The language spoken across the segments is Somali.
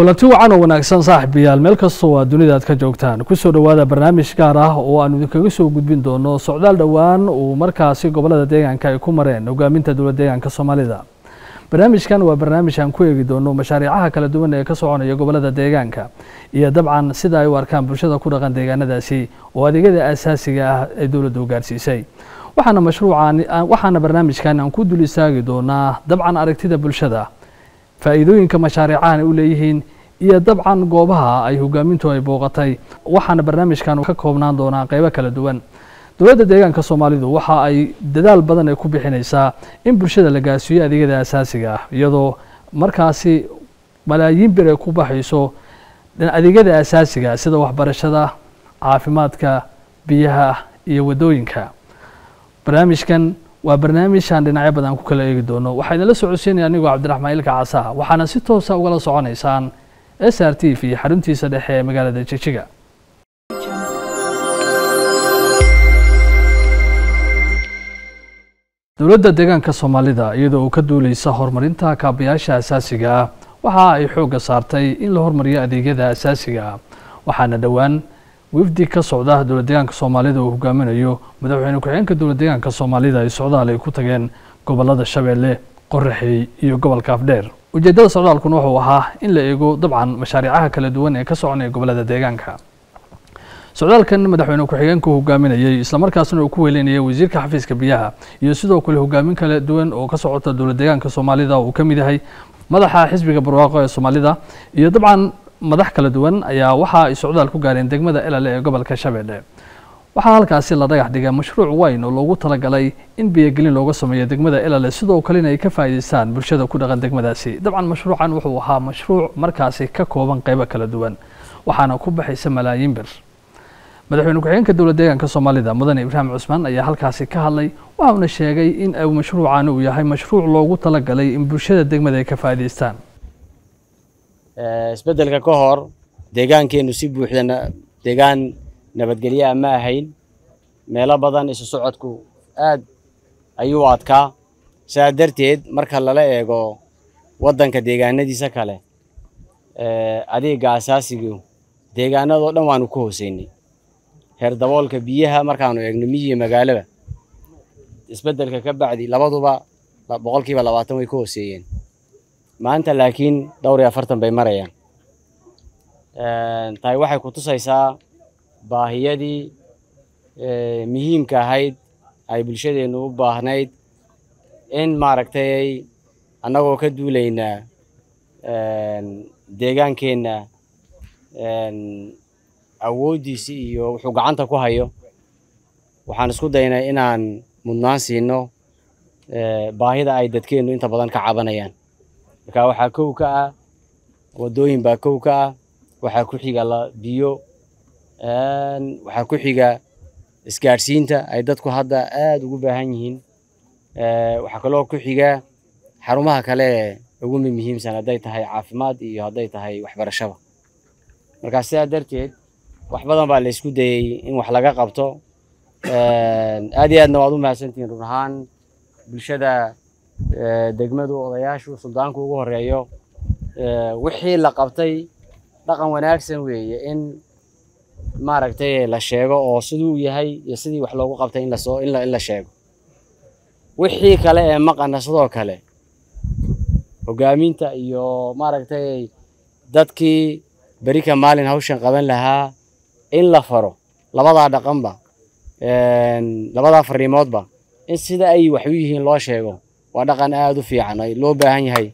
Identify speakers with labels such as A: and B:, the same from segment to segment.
A: kulanti wacan oo wanaagsan saaxiibayaal meel kastoo aad dunida aad ka joogtaan kusoo dhowaada barnaamij gaar ah oo aanu idinkaga soo gudbin doono socdaal dhowaan uu markaasi gobolada deegaanka ay ku mareen hogaaminta dowlad deegaanka soomaalida barnaamijkan waa barnaamij aan ku eegi doono mashaariicaha kala duwan ee ka soconaya gobolada deegaanka iyo dabcan sida ay u arkaan bulshada ku dhaqan deegaanadaasi oo adeegyada aasaasiga ah ay dowladdu gaarsiisay waxaana mashruucan waxaana barnaamijkan aan ku dul istaagi doonaa dabcan aragtida bulshada faa'iidooyinka mashaariicahan ay u leeyihiin iyo dabcan goobaha ay hogaamintu ay booqatay waxaana barnaamijkan ka koobnaan doonaa qeybo kala duwan dowladda deegaanka soomaalidu waxa ay dadaal badan ay ku bixinaysaa in bulshada la gaarsiiyo adeegyada asaasiga ah iyadoo markaasi malaayiin bir ay ku baxayso adeegyada asaasiga sida waxbarashada caafimaadka biyaha iyo waddooyinka barnaamijkan waa barnaamij aan dhinacyo badan ku kala eegi doono waxaa idinla socodsiinaya anigoo cabdiraxmaan ilka casa waxaana si toosa ugala soconaysaan s r t v xaruntiisa dhexe ee magaalada jijiga dowladda deegaanka soomaalida iyadoo uu ka duuleysa horumarinta kaabayaasha asaasiga ah waxa ay xoogga saartay in la hormariyo adeegyada asaasiga ah waxaana dhowaan wifdi ka socda dowlad deegaanka soomaalida uu hogaaminayo madaxweyne ku-xigeenka dowlad deegaanka soomaalida ay socdaal ay ku tageen gobolada shabeelle qoraxey iyo gobolka afdheer ujeeddada socdaalkuna wuxuu ahaa in la eego dabcan mashaariicaha kala duwan ee ka soconaya gobolada deegaanka socdaalkan madaxweyne ku-xigeenka uu hogaaminayey islamarkaasna uu ku weelinayay wasiirka xafiiska biyaha iyo sidoo kale hogaamin kala duwan oo ka socota dowlad deegaanka soomaalida uu ka mid yahay madaxa xisbiga barwaaqo ee soomaalida iyo dabcan madax kala duwan ayaa waxa ay socdaal ku gaareen degmada elale ee gobolka shabeelle waxaa halkaasi la dhagax dhigay mashruuc weyn oo loogu talagalay in biyogelin looga sameeyo degmada elale sidoo kalena ay ka faa'iidaystaan bulshada ku dhaqan degmadaasi dabcan mashruucan wuxuu ahaa mashruuc markaasi ka kooban qeybo kala duwan waxaana ku baxaysa malaayiin bir madaxweyne ku-xigeenka dowlad deegaanka soomaalida mudane ibraahim cusmaan ayaa halkaasi ka hadlay waxauna sheegay in mashruucan uu yahay mashruuc loogu talagalay in bulshada degmada ay ka faa'iidaystaan
B: isbeddelka ka hor deegaankeenu si buuxda deegaan nabadgelyaa ma ahayn meelo badan isu socodku aad ayuu adkaa sidaa darteed marka lala eego waddanka deegaanadiisa kale adeegga asaasigu deegaanadoo dhan waanu ka hooseynay heer daboolka biyaha markaanu eegno miyiga magaalada isbeddelka ka bacdi labaduba boqolkiiba labaatan way ka hooseeyeen maanta laakiin dhowr iyo afartan bay marayaan tahay waxay ku tusaysaa baahiyadii muhiimka ahayd ay bulshadeennu u baahnayd in maaragtay annagoo ka duulaynaa deegaankeenna awooddiisi iyo wuxuu gacanta ku hayo waxaan isku daynay inaan mudnaan siino baahida ay dadkeennu inta badan ka cabanayaan marka waxaa kow ka ah waddooyin baa kow ka ah waxaa ku xiga biyo waxaa ku xiga isgaadhsiinta ay dadku hadda aada ugu baahan yihiin waxaa kaloo ku xiga xarumaha kale ee ugu muhiimsan hadday tahay caafimaad iyo hadday tahay waxbarashaba markaa sidaa darteed wax badan baa la isku dayey in wax laga qabto aad iyo aadna waad u mahadsantihiin run ahaan bulshada degmadu odayaashu suldaanku ugu horeeyo wixii la qabtay dhaqan wanaagsan weeye in maaragtay la sheego oo siduu yahay iyo sidii wax loogu qabtay in lasoo in la sheego wixii kale ee maqana sidoo kale hogaaminta iyo maaragtay dadkii berika maalin hawshan qaban lahaa in la faro labadaa dhaqanba labadaa fariimoodba in sida ay wax u yihiin loo sheego waa dhaqan aada u fiican ay loo baahan yahay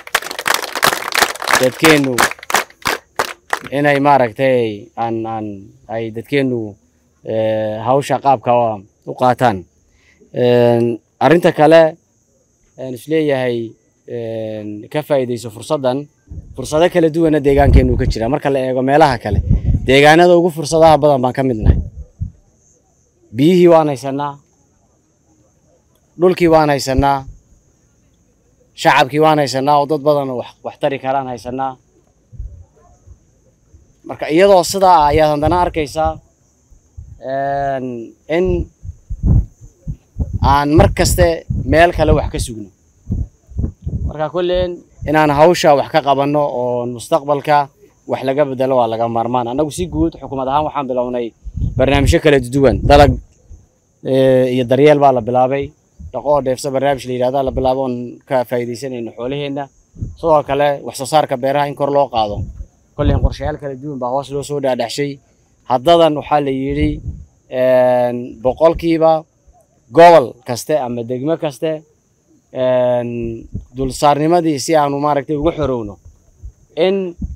B: dadkeennu inay maaragtay aan aan ay dadkeennu hawsha qaabka u qaataan arrinta kale aan isleeyahay ka faa'iidayso fursaddan fursado kala duwana deegaankeennu ka jira marka la eego meelaha kale deegaanada ugu fursadaha badan baan ka midnahay biyihii waan haysanaa dhulkii waan haysanaa shacabkii waan haysanaa oo dad badan wax tari karaan haysanaa marka iyadoo sidaa ah ayaad haddana arkaysaa in aan mar kaste meel kale wax ka sugno marka kolleen inaan hawsha wax ka qabanno oo mustaqbalka wax laga bedelo waa laga maarmaan annagu si guud xukuumad ahaan waxaan bilownay barnaamijyo kala duwan dalag iyo daryeel baa la bilaabay dhaqo oo dheefsa barnaamij la yidhahda la bilaabo oon ka faa'iidaysanayno xoolaheenna sidoo kale wax soo saarka beeraha in kor loo qaado kolley qorshayaal kala duwan baa hoos loo soo dhaadhaxshay haddadan waxaa la yidhi boqolkiiba gobol kaste ama degmo kaste dulsaarnimadii si aanu maaragtay uga xorowno in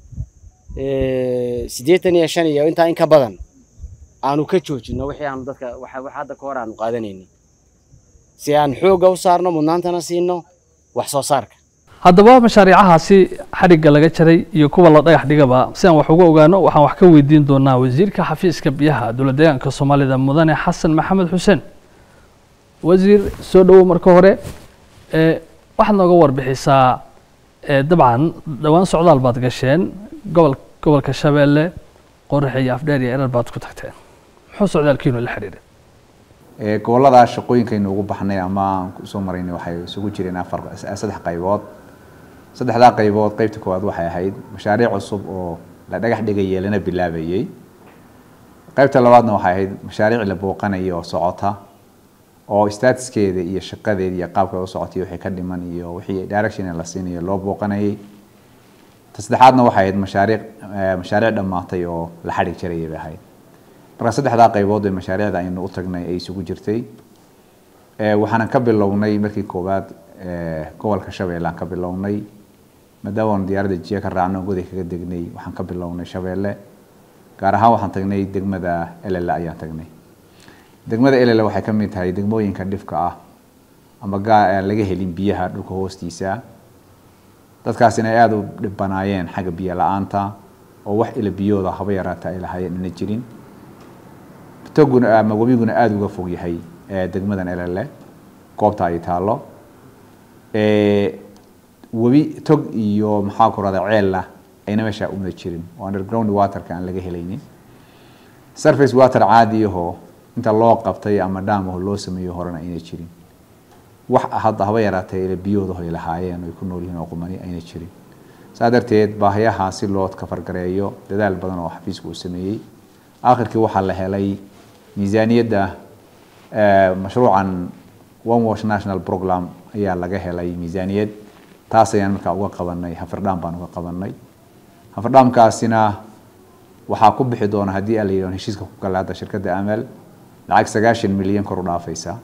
B: siddeetan iyo shan iyo intaa in ka badan aanu ka joojino wixii aanu dadka wax hadda ka hor aanu qaadanaynin si aan xoogga u saarno mudnaantana siino wax soo saarka
A: haddaba mashaariicahaasi xadhigga laga jaray iyo kuwa la dhagax dhigaba si aan wax uga ogaano waxaan wax ka weydiin doonaa wasiirka xafiiska biyaha dowla deegaanka soomaalida mudane xasan maxamed xuseen wasiir soo dhowow marka hore waxaad nooga warbixisaa dabcan dhowaan socdaal baad gasheen gobol gobolka shabeelle qoraxe iyo afdheer iyo erar baad ku tagteen muxuu socdaalkiinu la xidhiiray
C: gobolladaas shaqooyinkaynu ugu baxnay ama aan kusoo maraynay waxay isugu jireen afar saddex qaybood saddexdaa qaybood qaybta koowaad waxay ahayd mashaariic cusub oo la dhagax dhigayay lana bilaabayey qaybta labaadna waxay ahayd mashaariic la booqanaya oo socota oo statuskeeda iyo shaqadeeda iyo qaabka u socotay wixii ka dhiman iyo wixii direction la siinayo loo booqanayay ta saddexaadna waxay ahayd mashaariic mashaariic dhammaatay oo la xadhig jarayay bay ahayd marka saddexdaa qaybood ee mashaariicda aynu u tagnay ay isugu jirtay waxaanan ka bilownay markii koowaad gobolka shabeelle aan ka bilownay maadaama aanu diyaaradda jiya ka raacno goday kaga degnay waxaan ka bilownay shabeelle gaar ahaan waxaan tagnay degmada elele ayaan tagnay degmada elele waxay ka mid tahay degmooyinka dhifka ah ama gaa aan laga helin biyaha dhulka hoostiisa dadkaasina ay aada u dhibanaayeen xagga biyo la-aanta oo wax ila biyooda haba yaraata ay lahaayeen ina jirin toguna ama webiguna aada uga fog yahay degmadan elele goobta ay taallo webi tog iyo maxaa ku rahda ceella ayna meesha una jirin oo underground waterka aan laga helaynin surface water caadiyahoo inta loo qabtay ama dhaamaho loo sameeyo horena ayna jirin wax hadda haba yaraatee ila biyoodaho ay lahaayeen ay ku nool yihiin oo qumani ayna jirin saa darteed baahiyaha si loo kafargareeyo dadaal badan oo xafiisku uu sameeyey aakhirkii waxaa la helay miisaaniyadda mashruucan one wash national program ayaa laga helay miisaaniyad taas ayaan markaa uga qabanay hafardhaam baan uga qabanay hafardhaamkaasina waxaa ku bixi doona haddii aan la yidhahdo heshiiska ku gala hadda shirkadda amal lacag sagaashan milyan kor u dhaafaysa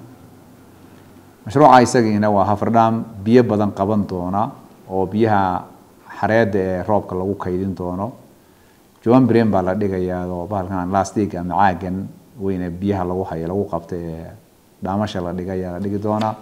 C: mashruuca isagiina waa hafardhaam biyo badan qaban doona oo biyaha xareedda ee roobka lagu kaydin doono joan brem baa la dhigayaa oo bahalkan lastig ama caagan weyne biyaha lagu hayo lagu qabta ee dhaamasha la dhigaya la dhigi doonaa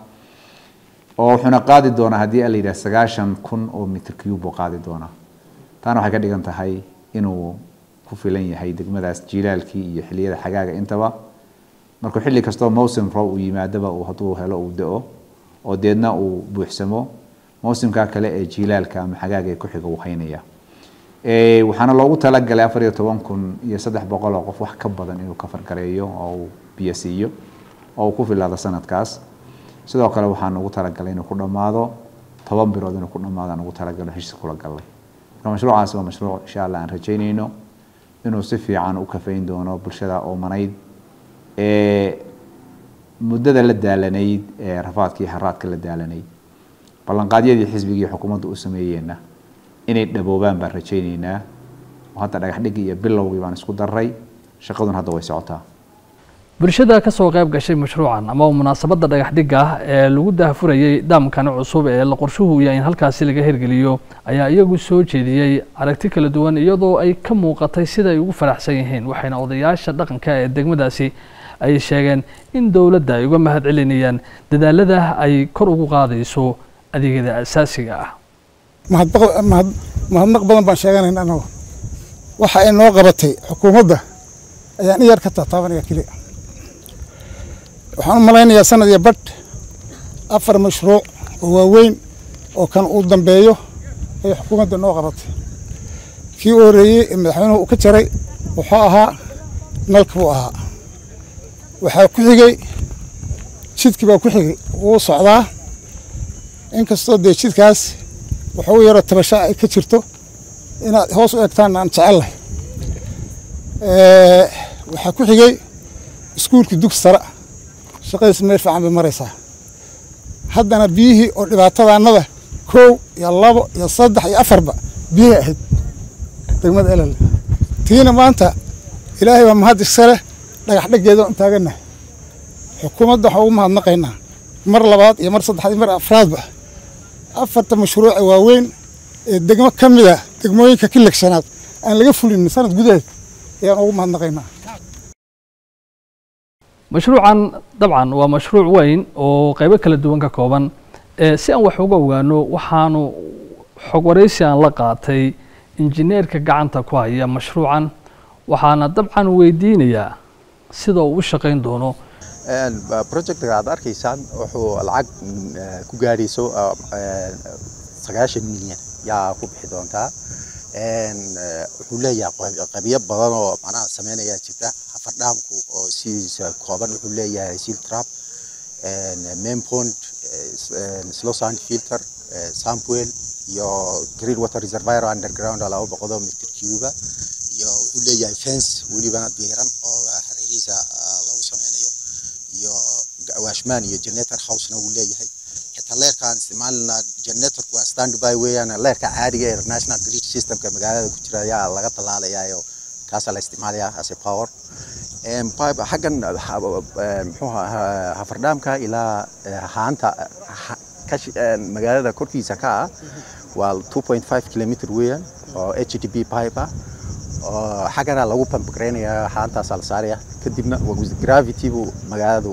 C: oo wuxuuna qaadi doonaa haddii aan la yidhaha sagaashan kun oo mitr cube buu qaadi doonaa taana waxay ka dhigan tahay inuu ku filan yahay degmadaas jiilaalkii iyo xilliyada xagaaga intaba markuu xilli kastoo mowsim roob uu yimaadaba uu hadduu helo uu da-o oo deedna uu buuxsamo mowsimkaa kale ee jiilaalka ama xagaaga ee ku xiga uu haynaya waxaana loogu talagalay afar iyo toban kun iyo saddex boqol oo qof wax ka badan inuu ka fargareeyo oo uu biyo siiyo oo uu ku filaado sanadkaas sidoo kale waxaan ugu talagalay inuu ku dhammaado toban bilood inuu ku dhammaado aan ugu talagalo heshiis kula galnay marka mashruucaasi waa mashruuc insha allah aan rajaynayno inuu si fiican u kafayn doono bulshada oomanayd ee muddada la daalanayd ee rafaadka iyo haraadka la daalanayd ballanqaadyadii xisbigii xukuumadda u sameeyeenna inay dhaboobaan baan rajaynaynaa oo hadda dhagax dhigii iyo bilowgii baan isku daray shaqadun hadda way socotaa
A: bulshada ka soo qayb gashay mashruucan ama munaasabadda dhagax dhigga ah ee lagu daahfurayey daamkani cusub ee la qorshuhu yahay in halkaasi laga hirgeliyo ayaa iyagu soo jeediyey aragti kala duwan iyadoo ay ka muuqatay sida ay ugu faraxsan yihiin waxayna odayaasha dhaqanka ee degmadaasi ay sheegeen in dowladda ay uga mahad celinayaan dadaalada ay kor ugu qaadayso adeegyada asaasiga ah
D: mahadnaq badan baan sheeganayna annagu waxa ay noo qabatay xukuumadda ayaan iyar ka taataabanaya keliya waxaan u malaynayaa sanad iyo badh afar mashruuc oo waaweyn oo kan uu dambeeyo ayay xukuumadda noo qabatay kii u horreeyey ee madaxweynuhu uu ka jaray wuxuu ahaa nalka buu ahaa waxaa ku xigey jidkii baa ku xigay wuu socdaa inkastoo dee jidkaas waxuu yaroo tabasho ay ka jirto inaad hoos u egtaan aan jecellahay waxaa ku xigay iskuulkii dugsi sare shaqadiis meel fiican bay maraysaa haddana biyihii oo dhibaatadaannada kow iyo labo iyo saddex iyo afarba biyahay ahayd degmada elale tiina maanta ilaahay baa mahad iska leh dhagax dheggeeda on taagannahay xukuumadda waxaan ugu mahadnaqaynaa mar labaad iyo mar saddexaad iyo mar afraadba afarta mashruuca waaweyn ee degmo ka mid ah degmooyinka kilegsanaad aan laga fulin sanad gudaheed ayaan ugu mahadnaqaynaa
A: mashruucan dabcan waa mashruuc weyn oo qaybo kala duwan ka kooban si aan wax uga ogaano waxaanu xog waraysi aan la qaatay injineerka gacanta ku haya mashruucan waxaana dabcan weydiinayaa sida uu u shaqayn doono
E: projectga aad arkaysaan wuxuu lacag ku gaadhayso sagaashan milyan yaa ku bixi doontaa wuxuu leeyahay qabiyo badan oo macnaha sameynaya jirta hafardhaamku oo sidiisa kooban wuxuu leeyahay seal trap main pond slow sand filter sampwell iyo green water reservoir underground laba boqol oo mitir cuba iyo wuxuu leeyahay fence welibana diiran oo hareerihiisa lagu sameynayo iyo washman iyo generator housena wuu leeyahay xitaa leerkaan isticmaalna generatorku waa standby weeyaan leerka caadiga ee national grid systemka magaalada ku jira ayaa laga tallaalayaa kaasaa la isticmaalayaa as a power xaggan muxuu hafardhaamka ilaa haanta magaalada korkiisa ka ah waa 2.5 kilometer weeyaan oo hdb pipe ah oo xaggana lagu pambgareynayaa haantaasaa la saaraya kadibna gravity buu magaaladu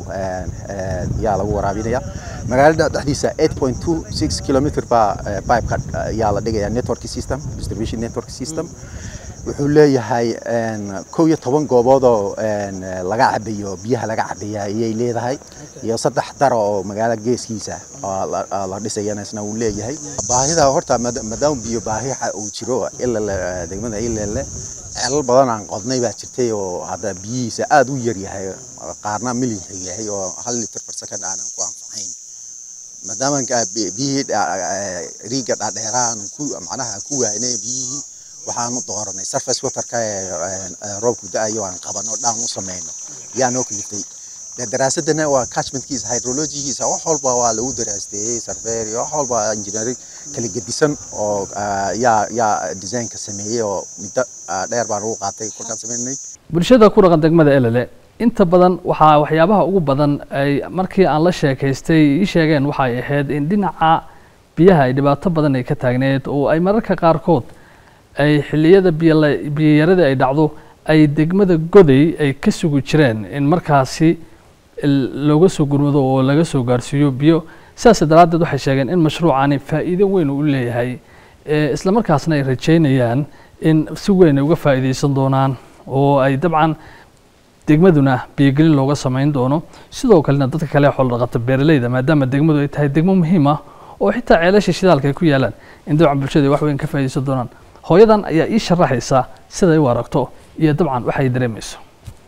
E: yaa lagu waraabinaya magaalada dhexdiisa 8.26 kilometer baa pipeka yaa la dhigaya network system distribution network system wuxuu leeyahay kow iyo toban goobood oo laga cabayo biyaha laga cabaya ayay leedahay iyo saddex dar oo magaala geeskiisa la dhisayana isna uu leeyahay baahida horta maadaama biyo baahi uu jiro ilale degmada ilele ceelal badan aan qodnay baa jirtay oo hadda biyihiisa aada u yar yahay qaarna milix yahay oo hal liter per second aanan ku anfacayn maadaama biyihii riiga dhaadheeraan ku macnaha ku waaynay biyihii waxaanu dooranay surface waterka ee roobku da-ayo aan qabano dhaan u sameyno yaa noo kaliftay daraasadana waa catchmentkiisa hydrologigiisa wax walba waa lagu daraasteeyey surveyor iyo wax walba engineering kala gedisan oo yaa yaa designka sameeyey oo muddo dheer baan ugu qaatay kolkaan sameynay
A: bulshada ku dhaqan degmada elele inta badan waxaa waxyaabaha ugu badan ay markii aan la sheekaystay ii sheegeen waxay ahayd in dhinaca biyaha ay dhibaato badan ay ka taagneed oo ay mararka qaarkood ay xilliyada biyayarada ay dhacdo ay degmada goday ay ka sugi jireen in markaasi looga soo gurmado oo laga soo gaarsiiyo biyo sidaas daraaddeed waxay sheegeen in mashruucani faa'iido weyn uu leeyahay isla markaasna ay rajeynayaan in si weyn ay uga faa'iidaysan doonaan oo ay dabcan degmaduna biyogelin looga samayn doono sidoo kalena dadka kale xoolo dhaqata beeraleyda maadaama degmadu ay tahay degmo muhiim ah oo xitaa ceelasha shidaalka ay ku yaalaan in dabcan bulshada ay wax weyn ka faa'iidaysan doonaan hooyadan ayaa ii sharaxaysa siday u aragto iyo dabcan waxay dareemayso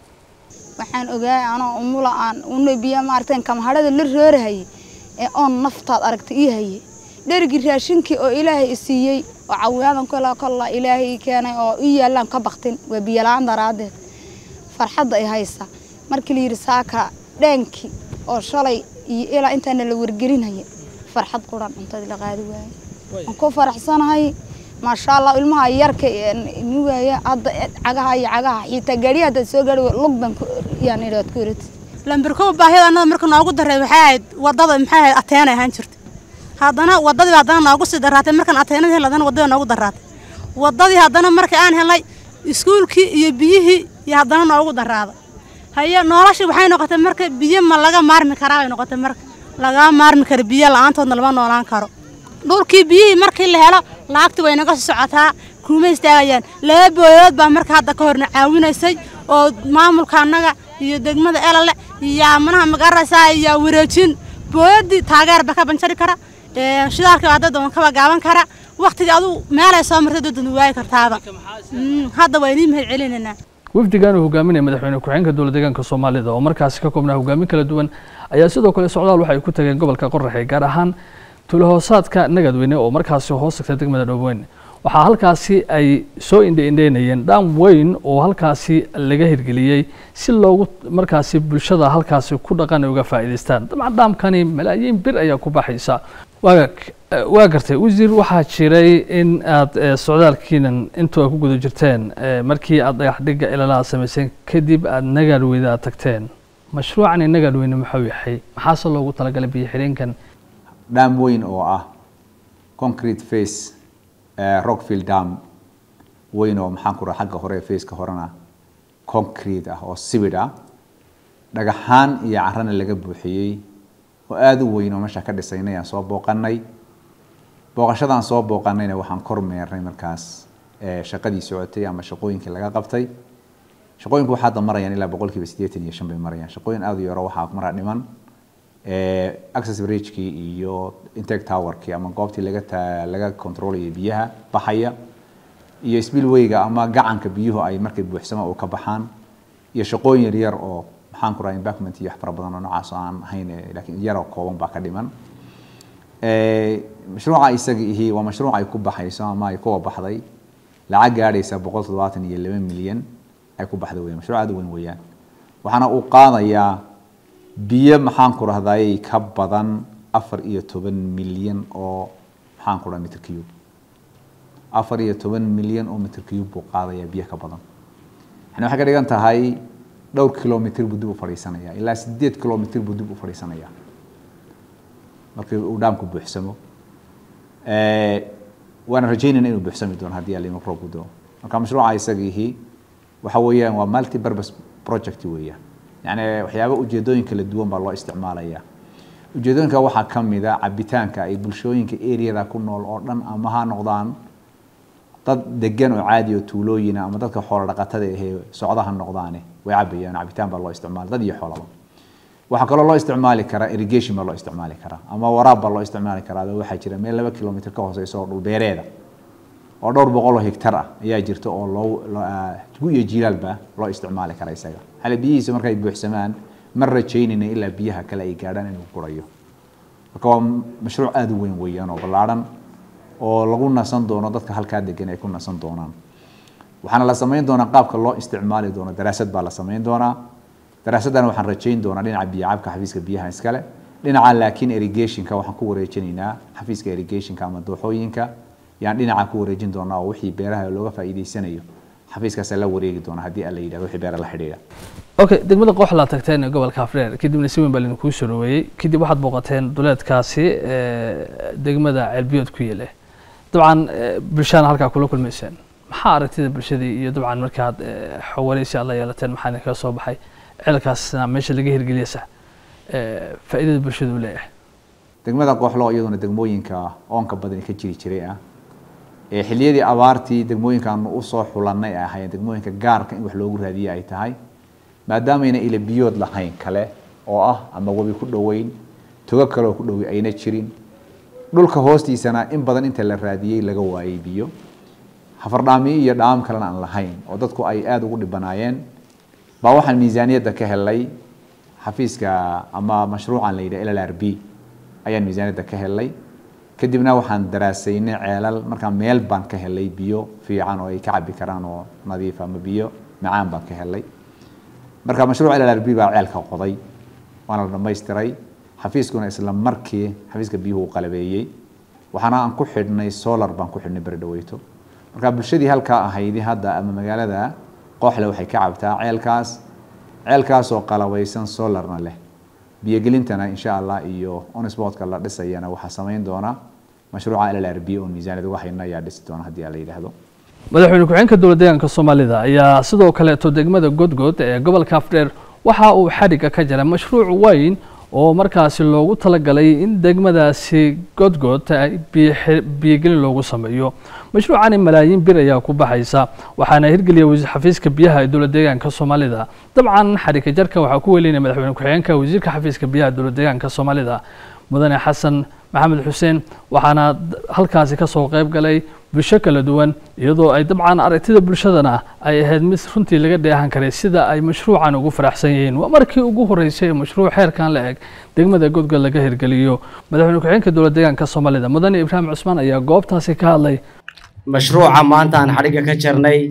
F: waxaan ogaay anoo umula aan una biyo maaragtay kamahadhada la roorahayay ee oon naftaad aragtay ii hayay dherigii raashinkii oo ilaahay i siiyey oo cawiyaadan kola kolla ilaahay keenay oo ii yaallaan ka baktin waa biyola-aan daraaddeed farxadda ay haysa markii la yidhi saaka dheenkii oo shalay iyo ilaa intaana la wargelinaya farxad quran cuntadii la qaadi waayey waan ku faraxsanahay maasha allah ilmaha yarka nuugaya hadda cagaha iyo cagaha xitaa gaadhiya haddaad soo gaadhi lug baan yaan idhaad ku irati
G: lambarkow baahida annada marka noogu daray waxay ahayd wadada maxay ahayd ateenay ahaan jirta haddana wadadii haddana noogu sii daraatay markaan ateenada hel haddana wadada noogu daraatay wadadii haddana markii aan helnay iskuulkii iyo biyihii iyo haddana noogu daraada haye noloshii waxay noqotay marka biyo ma laga maarmi karaa bay noqotay marka lagaa maarmi karo biyo la-aantoodna lama noolaan karo dhulkii biyihii markii la helo lacagtii way naga sii socotaa kuma istaagayaan laba booyood baa marka hadda ka horna caawinaysay oo maamulka annaga iyo degmada elale iyo amanaha magaraysaa iyo wareejin booyadii taageerba ka banjari kara shidaalka hadda doon kaba gaaban kara waqtigii aduu meelay soo martay doodan waayi kartaaba hadda waa inii mahad celinaynaa
A: wafdigan uu hogaaminaya madaxweyne ku-xigeenka dowlad deegaanka soomaalida oo markaasi ka koobnaa hogaamin kala duwan ayaa sidoo kale socdaal waxa ay ku tageen gobolka qoraxe gaar ahaan tulahoosaadka nagadweyne oo markaasi hoos tagta degmada dhoobweyne waxaa halkaasi ay soo indhe-indheynayeen dhaam weyn oo halkaasi laga hirgeliyey si loogu markaasi bulshada halkaasi ku dhaqan ay uga faa'iidaystaan dabcan dhaamkani malaayiin bir ayaa ku baxaysa waa waa gartay wasiir waxaa jiray in aad socdaalkiinan intuu ay ku guda jirteen markii aad dhagax dhigga ilalaha samayseen kadib aada nagaadweyne aad tagteen mashruucani nagaadweyne muxuu yahay maxaase loogu talagalay biyo xireenkan
C: dhaam weyn oo ah concrete face rockfield dam weyn oo maxaan ku raha xagga hore faceka horena concrete ah oo sibid ah dhagaxaan iyo carana laga buuxiyey oo aada u weyn oo meesha ka dhisaynay aan soo booqanay booqashadaan soo booqanayna waxaan kormeernay markaas shaqadii socotay ama shaqooyinkii laga qabtay shaqooyinku waxaa hadda marayaan ilaa boqol kiiba siddeetan iyo shan bay marayaan shaqooyin aada u yaro waxaa mara dhiman access bridgekii iyo intake towerkii ama goobtii laga ta laga controlayay biyaha baxaya iyo spillwayga ama gacanka biyuhu ay markay buuxsama oo ka baxaan iyo shaqooyin yar yar oo maxaan ku raha embackment iyo wax fara badan oo noocaas oo aan ahayn laakiin yaroo kooban baa ka dhiman mashruuca isaga ihi waa mashruuc ay ku baxayso ama ay kuwa baxday lacag gaadhaysa boqol toddobaatan iyo laba milyan ay ku baxda weyan mashruuc aada u weyn weeyaan waxaana uu qaadayaa biyo maxaan ku rahdayay ka badan afar iyo toban milyan oo maxaan ku raha mitr cube afar iyo toban milyan oo mitr cube buu qaadayaa biyo ka badan yani waxay ka dhigan tahay dhowr kilomitr buu dib u fadhiisanaya ilaa sideed kilomitr buu dib u fadhiisanaya markii uu dhaamku buuxsamo waana rajaynayna inuu buuxsami doono haddii alima roob u doo marka mashruuca isagiihi waxa weeyaan waa multi purpose project weeyaan yani waxyaaba ujeedooyin kala duwan baa loo isticmaalaya ujeedooyinka waxaa ka mida cabitaanka ay bulshooyinka areada ku nool oo dhan ama ha noqdaan dad degan oo caadi oo tuulooyina ama dadka xoolo dhaqatada ahee socdaha noqdaane way cabayaan cabitaan baa loo isticmaala dad iyo xoolaba waxaa kaloo loo isticmaali karaa irrigation baa loo isticmaali karaa ama waraab baa loo isticmaali karaa waxaa jira meel laba kilomitr ka hooseysa oo dhulbeereeda oo dhowr boqol oo hektar ah ayaa jirta oo loo gu iyo jilaalba loo isticmaali kara isaga xale biyihiisa markay buuxsamaan ma rajaynayna ilaa biyaha kale ay gaadhaan inuu gurayo marka waa mashruuc aada u weyn weeyaan oo ballaadhan oo lagu nasan doono dadka halkaa degan ay ku nasan doonaan waxaana la samayn doonaa qaabka loo isticmaali doono daraasad baa la samayn doonaa daraasaddan waxaan rajayn doonaa dhinaca biyocabka xafiiska biyaha iskale dhinaca laakiin irrigationka waxaan ku wareejinaynaa xafiiska irrigationka ama dooxooyinka yaan dhinaca ku wareejin doonaa oo wixii beeraha looga faa'iidaysanayo xafiiskaasa la wareegi doona haddii alla yidhahdo wixii beera la xidhiidha
A: okay degmada qooxlaa tagteen ee gobolka afreer kadibna si weyn baa lidinkuu soo dhaweeyey kadib waxaad booqateen duleedkaasi degmada ceelbiyood ku yeele dabcan bulshana halkaa kula kulmayseen maxaa aragtida bulshadii iyo dabcan markaad xawareysi aad la yeelateen maxaa idinkaga soo baxay ceelkaasna meesha laga hirgeliyasa faa'iidada bulshada uu leeyahay
C: degmada qooxlo iyaduna degmooyinka oonka badani ka jiri jiray ah ee xilliyadii abaartii degmooyinkaanu usoo xulanay ay ahaayeen degmooyinka gaarka in wax loogu raadiye ay tahay maadaamayna ila biyood lahayn kale oo ah ama webi ku dhoweyn togo kaleoo ku dhowi ayna jirin dhulka hoostiisana in badan inta la raadiyey laga waayey biyo hafardhaamiyo iyo dhaam kalena aan lahayn oo dadku ay aada ugu dhibanaayeen baa waxaan miisaaniyadda ka helay xafiiska ama mashruucan la yidhaha l l r b ayaan miisaaniyadda ka helay kadibna waxaan daraasaynay ceelal markaa meel baan ka helay biyo fiican oo ay ka cabi karaan oo nadiif ama biyo macaan baan ka helay marka mashruuc l l r b baa ceelka qoday waana la dhamaystiray xafiiskuna isla markii xafiiska biyuhu uu qalabeeyey waxaana aan ku xidhnay solar baan ku xidhnay beri dhaweyto marka bulshadii halkaa ahaydi hadda ama magaalada qooxle waxay ka cabtaa ceelkaas ceelkaasoo qalabaysan solarna leh biyogelintana insha allah iyo onisbotka la dhisayana waxaa samayn doona mashruuca l l r b oo miisaaniyad uga hayna ayaa dhisi doona haddii la yidhaahdo
A: madaxweyne ku-xigeenka dowlad deegaanka soomaalida ayaa sidoo kaleeto degmada godgod ee gobolka afdheer waxa uu xadhigga ka jira mashruuc weyn oo markaasi loogu talagalay in degmadaasi godgod biyogelin loogu sameeyo mashruucani malaayiin bir ayaa ku baxaysa waxaana hirgeliya wasiir xafiiska biyaha ee dowlad deegaanka soomaalida dabcan xadhigga jarka waxaa ku welinaya madaxweyne ku-xigeenka wasiirka xafiiska biyaha dowlad deegaanka soomaalida mudane xasan maxamed xuseen waxaana halkaasi kasoo qayb galay bulsho kala duwan iyadoo ay dabcan aragtida bulshadana ay ahayd mid runtii laga dheehan karay sida ay mashruucan ugu faraxsan yihiin waa markii ugu horeysay ee mashruuc xeerkan la eg degmada godgod laga hirgeliyo madaxweyne ku-xigeenka dowlad deegaanka soomaalida mudane ibraahim cusmaan ayaa goobtaasi ka hadlay
B: mashruuca maanta aan xadhigga ka jarnay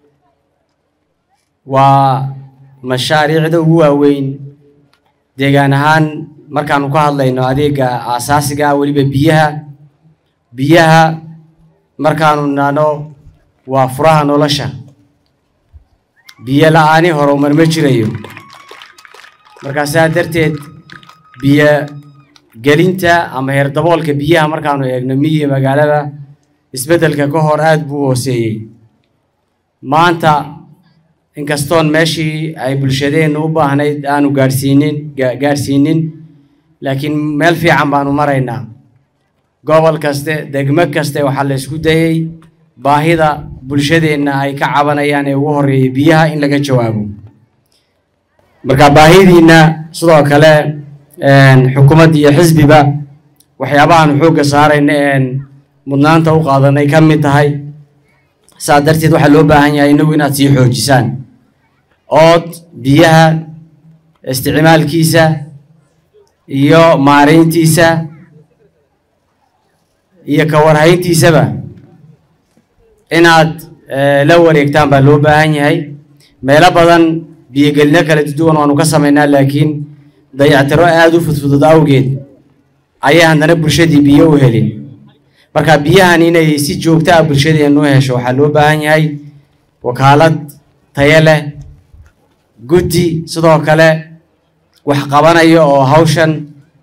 B: waa mashaariicda ugu waaweyn deegaan ahaan markaanu ka hadlayno adeega aasaasiga ah weliba biyaha biyaha markaanu nano waa furaha nolosha biyo la-aani horumar ma jirayo markaa saa darteed biyo gelinta ama heerdaboolka biyaha markaanu eegno miyiga magaalada isbeddelka ka hor aada buu hooseeyey maanta inkastoon meeshii ay bulshadeennu u baahnayd aanu gaadhsiinin gaadhsiinin laakiin meel fiican baanu maraynaa gobol kaste degmo kaste waxaa la isku dayey baahida bulshadeenna ay ka cabanayaan ee ugu horreeyay biyaha in laga jawaabo marka baahidiinna sidoo kale xukuumadda iyo xisbiba waxyaabahaanu xoogga saarayna een mudnaanta u qaadanay ka mid tahay saa darteed waxaa loo baahan yahay inagu inaad sii xoojisaan ood biyaha isticmaalkiisa iyo maarayntiisa iyo ka warhayntiisaba inaad la wareegtaan baa loo baahan yahay meelo badan biyogelino kala duwan waanu ka samaynaa laakiin dayactiro aada u fudfudud awgeed ayay haddana bulshadii biyo u helin marka biyahan inay si joogta ah bulshadeennu u hesho waxaa loo baahan yahay wakaalad tayo leh guddi sidoo kale wax qabanaya oo hawshan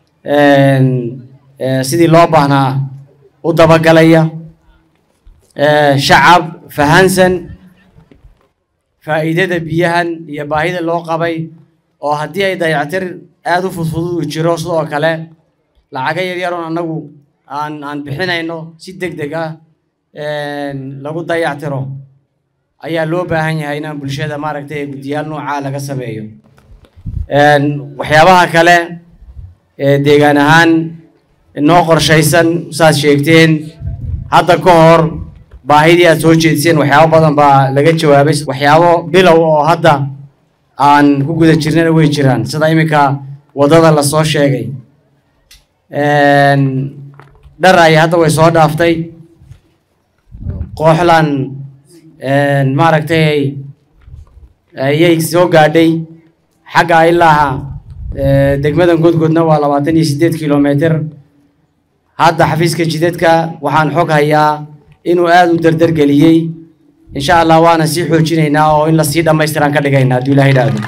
B: sidii loo baahnaa u dabagalaya shacab fahansan faa'iidada biyahan iyo baahida loo qabay oo haddii ay dayactir aada u fudfudud u jiro sidoo kale lacaga yaryaroon annagu aan aan bixinayno si deg deg ah lagu dayactiro ayaa loo baahan yahay inaan bulshada maaragtay guddiyaal noocaa laga sameeyo waxyaabaha kale ee deegaan ahaan noo qorshaysan saad sheegteen hadda ka hor baahidii aad soo jeediseen waxyaabo badan baa laga jawaabay waxyaabo bilow oo hadda aan ku guda jirnana way jiraan sida iminka waddada lasoo sheegay dhar ay hadda way soo dhaaftay kooxlan maaragtay ayay soo gaadhay xagga ilaa degmadan godgodna waa labaatan iyo siddeed kilometer hadda xafiiska jidadka waxaan xog hayaa inuu aada u dardargeliyey insha allah waana sii xoojinaynaa oo in lasii dhammaystiraan ka dhigaynaa hadduu ilaha idhaahdo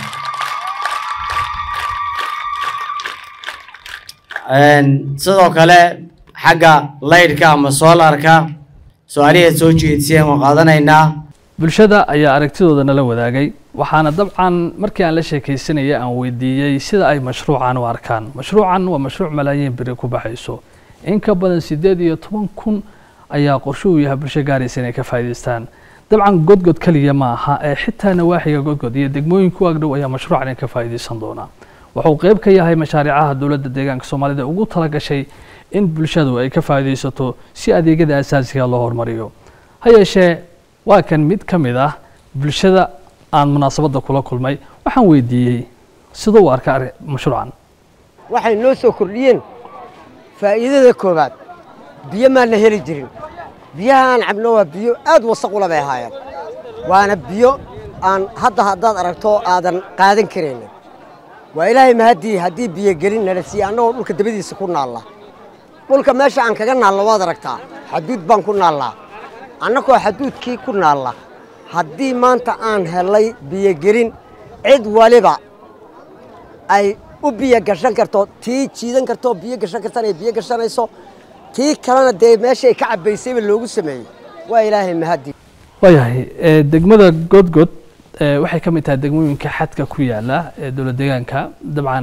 B: sidoo kale xagga laydhka ama soolarka su-aaliheed soo jeediseen waan qaadanaynaa
A: bulshada ayaa aragtidooda nala wadaagay waxaana dabcan markii aan la sheekaysanayay aan weydiiyey sida ay mashruucan u arkaan mashruucan waa mashruuc malaayiin beri ku baxayso in ka badan siddeed iyo toban kun ayaa qorsho uu yahay bulsho gaaraysa inay ka faa'iidaystaan dabcan godgod keliya ma aha ee xitaa nawaaxiga godgod iyo degmooyinku agdhow ayaa mashruucan in ka faa'iidaysan doonaa wuxuu qayb ka yahay mashaariicaha dowladda deegaanka soomaalida ugu talagashay in bulshadu ay ka faa'iidaysato si adeegyada asaasiga loo horumariyo ha yeeshee waa kan mid ka mid ah bulshada aan munaasabadda kula kulmay waxaan weydiiyey siduu u arka mashruucan
H: waxay noo soo kordhiyeen faa'iidada koowaad biyo maana heli jirin biyaha aan cabno waa biyo aad wasaq ula bay ahaayeen waana biyo aan hadda haddaad aragto aadan qaadan karaynin waa ilaahay mahaddii haddii biyo gelin nala siiye annagoo dhulka dabadiisa ku naalla dhulka meesha aan kaga naallo waad aragtaa xaduud baan ku naallaa annagoo xaduudkii ku naalla haddii maanta aan helay biyogelin cid waliba ay u biyo gashan karto tii jiidan karto biyo gashan kartana ay biyo gashanayso tii kalena dee meeshay ka cabbaysayba loogu sameeyey waa ilaahay mahaddi
A: waayahay degmada godgod waxay ka mid tahay degmooyinka xadka ku yaala ee dowlad deegaanka dabcan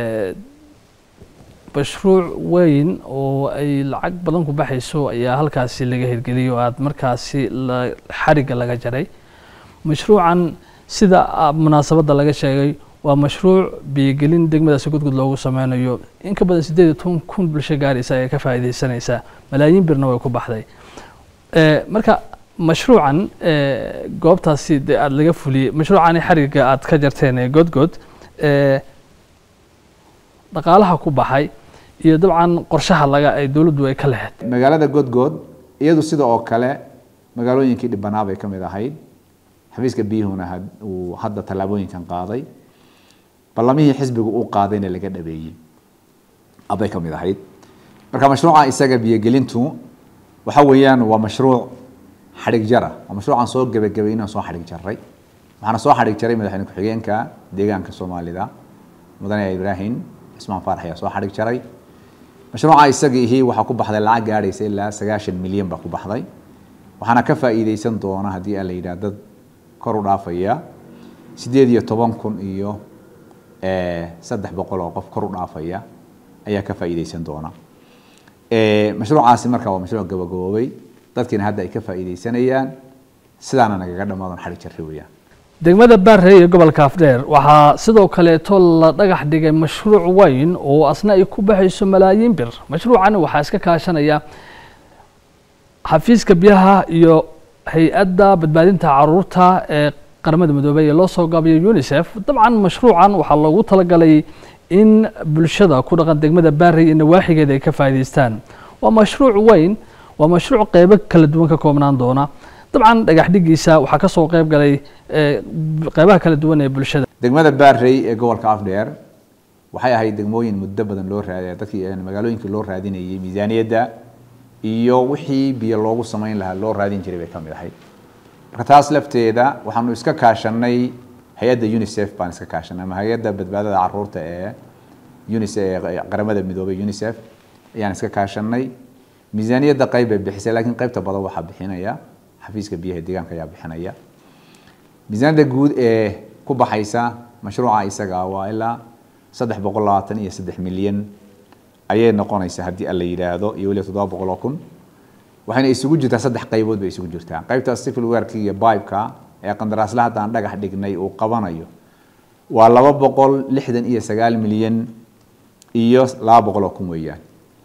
A: mashruuc weyn oo ay lacag badan ku baxayso ayaa halkaasi laga hirgeliyay oo aada markaasi xarigga laga jaray mashruucan sida munaasabadda laga sheegay waa mashruuc biyogelin degmadaasi gudgud loogu sameynayo in ka badan siddeed iyo toban kun bulsho gaaraysa ayaa ka faa'iidaysanaysaa malaayiin birna way ku baxday Eh, marka mashruucan eh, goobtaasi dee aada laga fuliyey mashruucani xariga aada ka jarteen ee godgod eh, dhaqaalaha ku baxay iyo dabcan qorshaha laga ay dowladdu ay ka lahayd
C: magaalada godgood iyadu sida oo kale magaalooyinkii dhibanaa bay ka mid ahayd xafiiska biyuhuna had- uu hadda tallaabooyinkan qaaday ballamihii xisbigu uu qaadayna laga dhabeeyey abay ka mid ahayd marka mashruuca isaga biyogelintu waxa weeyaan waa mashruuc xadhig jara waa mashruucaan soo gebagabayna soo xadhig jaray waxaana soo xadhig jaray madaxweyne ku-xigeenka deegaanka soomaalida mudane ibraahim cismaan faarax ayaa soo xadhig jaray mashruuca isagiihi waxaa ku baxday lacag gaadhaysa ilaa sagaashan milyan baa ku baxday waxaana ka faa'iideysan doona haddii aan la yidhaah dad kor u dhaafaya sideed iyo toban kun iyo eh, saddex boqol oo qof kor u dhaafaya ayaa ka faa'iideysan doona Eh, mashruucaasi marka waa mashruuc gabagaboobay dadkiina hadda ay ka faa'iideysanayaan sidaana nagaga dhammaadon xadhig jarri weeyaan
A: degmada baarey ee gobolka afdheer waxaa sidoo kaleeto la dhagax dhigay mashruuc weyn oo asna ay ku baxayso malaayiin bir mashruucan waxaa iska kaashanaya xafiiska biyaha iyo hay-adda badbaadinta caruurta ee qaramada midoobay ee loo soo gaabiyo unicef dabcan mashruucan waxaa loogu talagalay in bulshada ku dhaqan degmada baarey iyo nawaaxigeeda ay ka faa'iidaystaan waa mashruuc weyn waa mashruuc qeybo kala duwan ka koobnaan doona dabcan dhagax dhigiisa waxaa ka soo qayb galay eh, qeybaha kala duwan ee bulshada
C: degmada baarey ee gobolka afdheer waxay ahayd degmooyin muddo badan loo raadiya dadkii eh, magaalooyinkii loo raadinayay miisaaniyadda iyo wixii biyo loogu samayn lahaa loo raadin jiray bay ka mid ahayd marka taas lafteeda waxaanu iska kaashanay hay-adda unicef baan iska kaashanay ama hay-adda badbaadada caruurta ee unicef ee qaramada midoobay unicef ayaan iska kaashanay miisaaniyadda qayb bay bixisay laakiin qaybta badan waxaa bixinaya xafiiska biyaha deegaanka ayaa bixinaya miisaaniyadda guud ee ku baxaysa mashruuca isaga waa ilaa saddex boqol labaatan iyo saddex milyan ayay noqonaysaa haddii alla yidhaahdo iyo weliba toddoba boqol oo kun waxayna isugu jirtaa saddex qaybood bay isugu jirtaa qaybta civil work iyo pipeka ee qandaraasla hadda aan dhagax dhignay uu qabanayo waa laba boqol lixdan iyo sagaal milyan iyo laba boqol oo kun weeyaan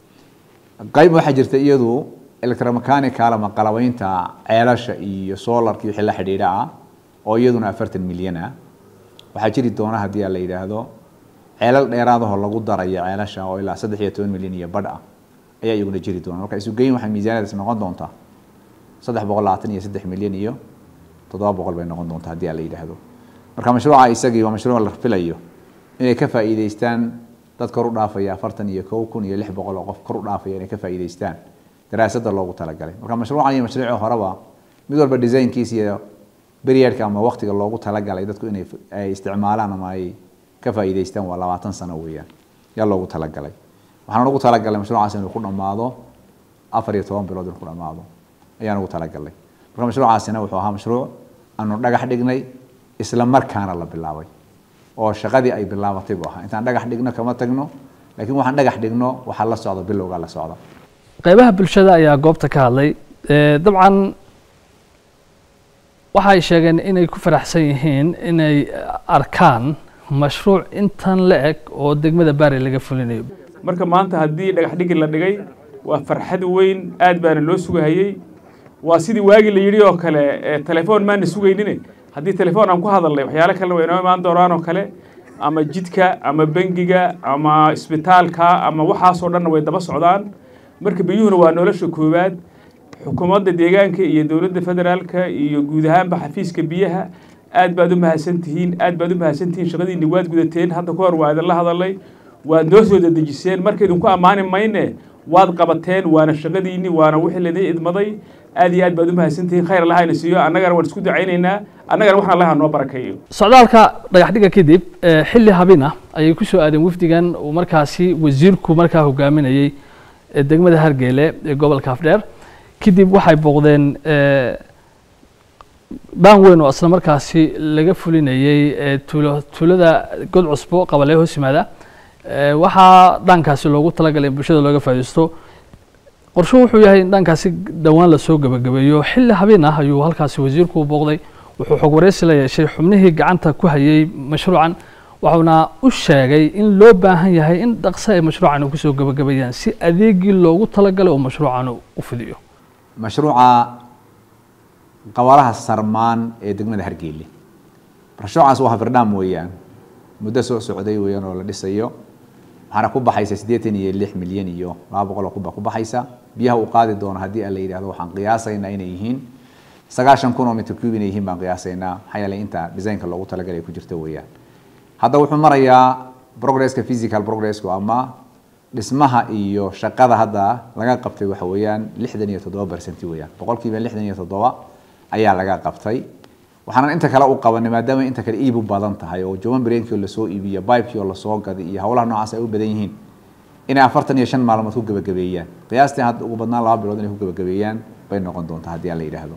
C: qayb waxaa jirta iyadu electromechanical ama qalabaynta ceelasha iyo solarka iyo wixii la xidhiidha ah oo iyaduna afartan milyan ah waxaa jiri doona haddii aan la yidhaahdo ceelal dheeraadahoo lagu darayo ceelasha oo ilaa saddex iyo toban milyan iyo badh ah ayaa iyaguna jiri doona marka isugeyn waxay miisaaniyadaas noqon doontaa saddex boqol labaatan iyo saddex milyan iyo toddoba boqol bay noqon doontaa haddii aan la yidhaahdo marka mashruuca isagii waa mashruuc la filayo inay ka faa'iideystaan dad kor u dhaafaya afartan iyo kow kun iyo lix boqol oo qof kor u dhaafaya inay ka faa'iideystaan daraasadda loogu talagalay marka mashruucan iyo mashruuci horeba mid walba designkiisa iyo periodka ama waqtiga loogu talagalay dadku inay ay isticmaalaan ama ay ka faa'iideystaan waa labaatan sano weeyaan yaa loogu talagalay waxaan ugu talagalay mashruucaas inuu ku dhammaado afar iyo toban bilood inuu ku dhammaado ayaan ugu talagalay marka mashruucaasina wuxuu ahaa mashruuc aanu dhagax dhignay isla markaana la bilaabay oo shaqadii ay bilaabatay buu ahaa intaan dhagax dhigno kama tagno laakiin waxaan dhagax dhigno waxaa la socda bilowgaa la socda
A: qeybaha bulshada ayaa goobta ka hadlay Eh, dabcan waxay sheegeen inay ku faraxsan yihiin inay arkaan mashruuc intan la eg oo degmada baari laga fulinayo
I: marka maanta haddii dhagax dhigi la dhigay waa farxad weyn aad baana loo sugahayey waa sidii waagii la yidhi oo kale ee telefoon maana sugaynine haddii telefoon aan ku hadalnay waxyaalo kalena way inoo imaan doonaan oo kale ama jidka ama bengiga ama isbitaalka ama waxaasoo dhanna way daba socdaan marka biyuhuna waa nolosha koowaad xukuumadda deegaanka iyo dowladda federaalka iyo guud ahaanba xafiiska biyaha aad baad u mahadsantihiin aad baad u mahadsantihiin shaqadiinni waad gudateen hadda ka hor waa idinla hadalay waad noo soo dedejiseen marka idinku ammaani mayne waad qabateen waana shaqadiinni waana wixii laidin idmaday aad iyo aad baad u mahadsantihiin khayr allahayna siiyo annagana waan isku ducaynaynaa annagana waxaan allaha noo barakeeyo
A: socdaalka dhagax dhiga kadib eh, xilli habina ayay ku soo aadeen wafdigan uu markaasi wasiirku markaa hogaaminayey ee degmada hargeele ee gobolka afdheer kadib waxay booqdeen eh, dhaan weyn oo isla markaasi laga fulinayey eh, tuulo tuulada god cusbo qabalee hoos yimaada Eh, waxaa dhaankaasi loogu talagalay in bulshada looga faa'iidaysto qorshuhu wuxuu yahay in dhaankaasi dhowaan lasoo gebagabeeyo xilli habeen ah ayuu halkaasi wasiirku u booqday wuxuu xog wareysi la yeeshay xubnihii gacanta ku hayay mashruucan waxuuna u sheegay in loo baahan yahay in dhaqso ay mashruucan kusoo gebagabeeyaan si adeegii loogu talagalay oo mashruucan u fidiyo
C: mashruuca qabalaha sarmaan ee degmada hargeyle mashruucaas waa hafirdham weeyaan muddo soo socday weeyaan oo la dhisayo waxaana ku baxaysa siddeetan iyo lix milyan iyo laba boqol oo kunba ku baxaysa biyaha uu qaadi doono haddii a la yidhahdo waxaan qiyaasaynaa inay yihiin sagaashan kun oo mitr cube inay yihiin baan qiyaasaynaa maxaa yeelay inta designka loogu talagalay ku jirta weeyaan hadda wuxuu marayaa progresska physical progressku ama dhismaha iyo shaqada hadda laga qabtay waxa weeyaan lixdan iyo toddoba percent weeyaan boqolkiiba lixdan iyo toddoba ayaa laga qabtay waxaanan inta kale u qabanay maadaama inta kale iib u badan tahay oo joban breenkii oo lasoo iibiyo bibekii oo lasoo gaday iyo howlaha noocaas ay u badan yihiin inay afartan iyo shan maalmood ku gabagabeeyaan qiyaastii hadda ugu badnaan laba bilood inay ku gabagabeeyaan bay noqon doontaa haddii aan la yidhaahdo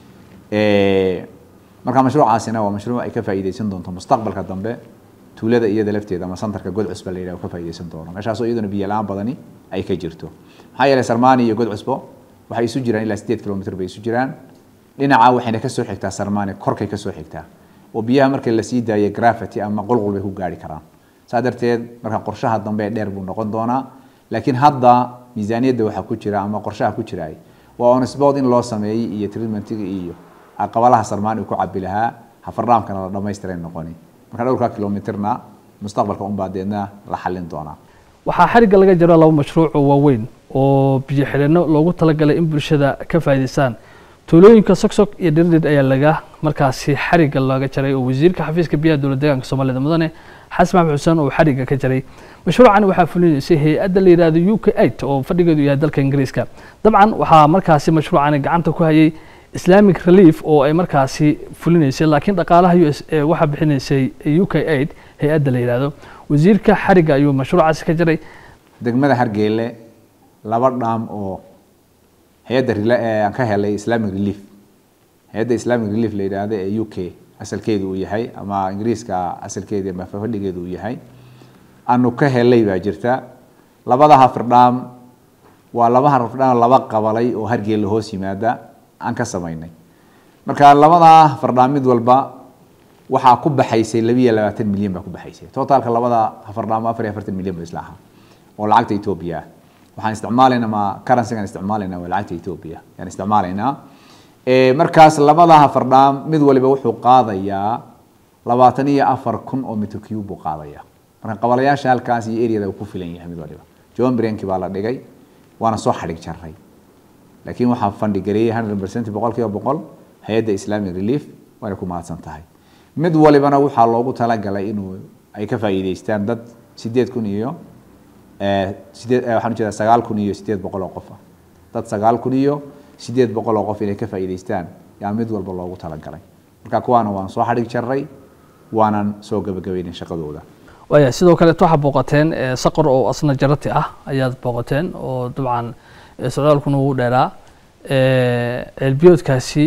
C: marka mashruucaasina waa mashruuc ay ka faa'iideysan doonto mustaqbalka dambe tuulada iyada lafteeda ama santarka godcusba la yidhahdo ka faa'iideysan doono meeshaasoo iyaduna biyo la-aan badani ay ka jirto maxaa yeelay sarmaani iyo godcusbo waxay isu jiraan ilaa sideed kilomitr bay isu jiraan dhinaca waxayna kasoo xigtaa sarmaani korkay kasoo xigtaa oo biyaha marka lasii daayo gravity ama qulqul bay ku gaari karaan saa darteed marka qorshaha dambe dheer buu noqon doonaa laakiin hadda miisaaniyadda waxaa ku jira ama qorshaha ku jira waa on sport in loo sameeyey iyo treatmentiga iyo qabalaha sarmaani uu ku cabi lahaa hafardhaamkana la dhamaystiray noqoni marka dhowrka kilomitrna mustaqbalka unbaa deedna la xalin doonaa
A: waxaa xarigga laga jiro laba mashruuc oo waaweyn oo biyo xidheenno loogu talagalay in bulshada ka faa'iidaystaan tuulooyinka sogsog iyo dhirdhid ayaa laga markaasi xarigga looga jaray oo wasiirka xafiiska biyaha dowlad deegaanka soomaalida mudane xasan maxmed xuseen oo xarigga ka jaray mashruucan waxaa fulinaysay hay-adda la yidhaahdo u k eight oo fadhigeedu yahay dalka ingiriiska dabcan waxaa markaasi mashruucani gacanta ku hayay islamic relief oo ay markaasi fulinaysay laakiin dhaqaalaha u s waxaa bixinaysay u k eight hay-adda la yidhaahdo wasiirka xarigga ayuu mashruucaasi ka jaray
C: degmada hargeyle laba dhaam oo hay-adda aan ka helay islamic relief hay-adda islamic relief la yidhaahdo ee u k asalkeedu uu yahay ama ingiriiska asalkeedi ama fadhigeedu uu yahay aanu ka helay baa jirta labada hafirdhaam waa laba hafirdhaam laba qabalay oo hargeelle hoos yimaada aan ka samaynay marka labadaa hafardhaam mid walba waxaa ku baxaysay labiiyo labaatan milyan baa ku baxaysay totalka labada hafardhaam afar iyo afartan milyan ba isla ahaa oo lacagta etoobiya ah waxaan isticmaalaynaa ma currencygaan isticmaalaynaa waa lacagta etoobiya yaan isticmaalaynaa markaas labada hafardhaam mid waliba wuxuu qaadayaa labaatan iyo afar kun oo mitr cube buu qaadayaa marka qabalayaasha halkaas iyo areada uu ku filan yahay mid waliba john brenki baa la dhigay waana soo xadhig jaray laakiin waxaa fandhigareeyey hundred percent boqol kiiba boqol hay-adda islamic relief waana ku mahadsan tahay mid walibana waxaa loogu talagalay inuu ay ka faa'iideystaan dad sideed kun iyo sideed waxaan ujeedaa sagaal kun iyo sideed boqol oo qof ah dad sagaal kun iyo sideed boqol oo qof inay ka faa'iideystaan yaa mid walba loogu talagalay marka kuwaana waan soo xadhig jaray waanan soo gabagabeynay shaqadooda
A: waaya sidoo kaleeto waxaa booqateen saqor oo asna jarati ah ayaad booqateen oo dabcan socdaalkuna ugu dheeraa ceelbiyoodkaasi